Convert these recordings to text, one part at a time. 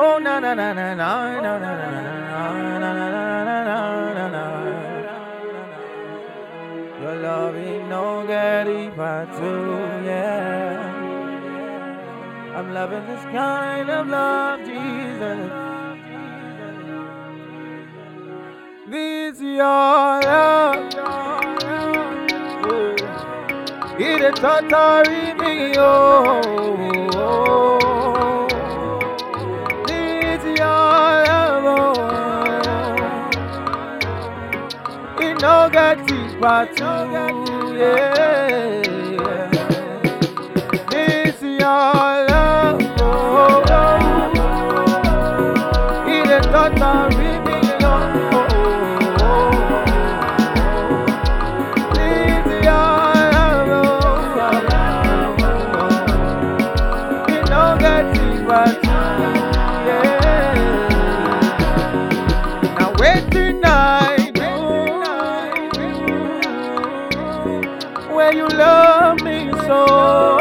Oh na na na na na na na na na na na na na na Your love ain't no get deeper too, yeah. I'm loving this kind of love, Jesus. This your love. It is totally me, oh. This your love, oh. It no get deeper too, yeah. This your love, oh. It is totally me, oh. This your love, oh. It no get deeper too, yeah. Now waiting I do when you love me so.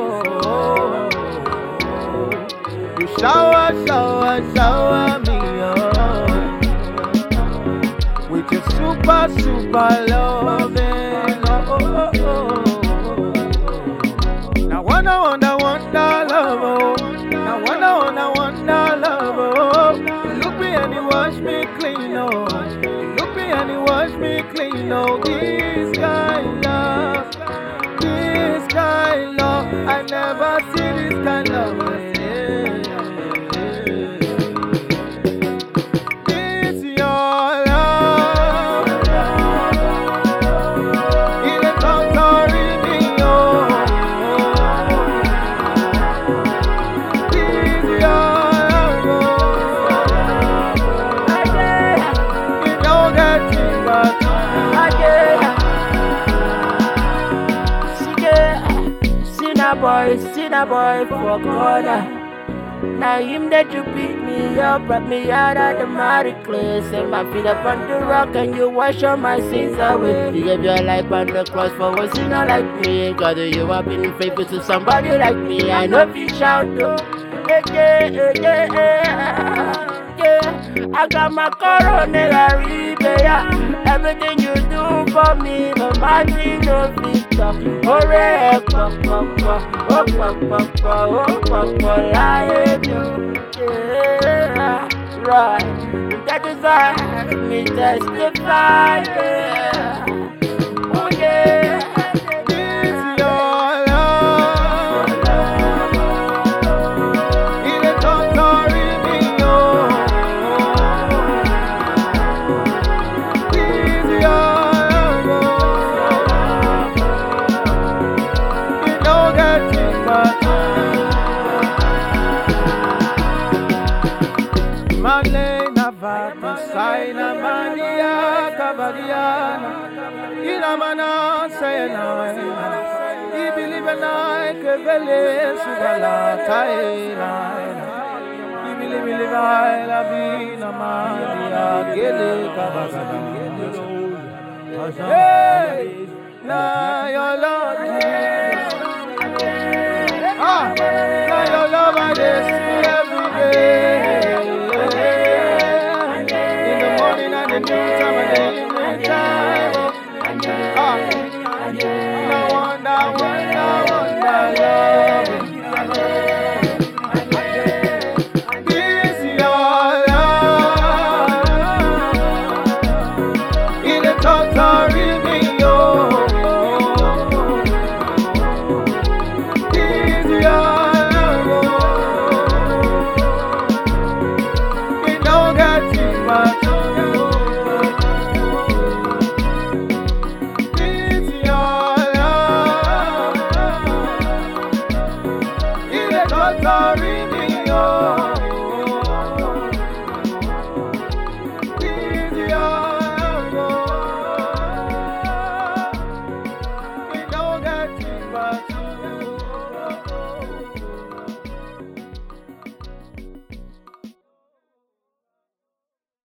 You shower, shower, shower me up with your super, super loving. Oh, oh, oh, oh. Now wonder, wonder, wonder love. Oh. Now wonder, wonder, wonder love. Oh. You look me and you wash me clean. Oh. You look me and you wash me clean. Oh, this kind love, this kind love. I never see this kind love. It's your love. Il est encore mignon. It's your love. It don't get deeper. Sinner boy, sinner boy for corner. Now him that you beat me up, brought me out of the mighty clay. Set my feet up on the rock and you wash all my sins away. You gave your life on the cross for a sinner like me. God, you have been faithful to somebody like me. I know if you shout though. Yeah, yeah, yeah, yeah, yeah. I got my coronary, yeah. Everything you do for me, no matter no victor. Hooray, pa, pa, pa, oh, pa, pa, pa, oh, pa, pa, I do, yeah. Right, that is why me testify, yeah. Oh, yeah. It's your love. Il est encore mignon. It's your love. It don't get deeper. Malena vata saina mania cavaliana Ina mana sayana I believe in I que vele sugala taina I believe in I la vina mania gele cavagana Hey, na your love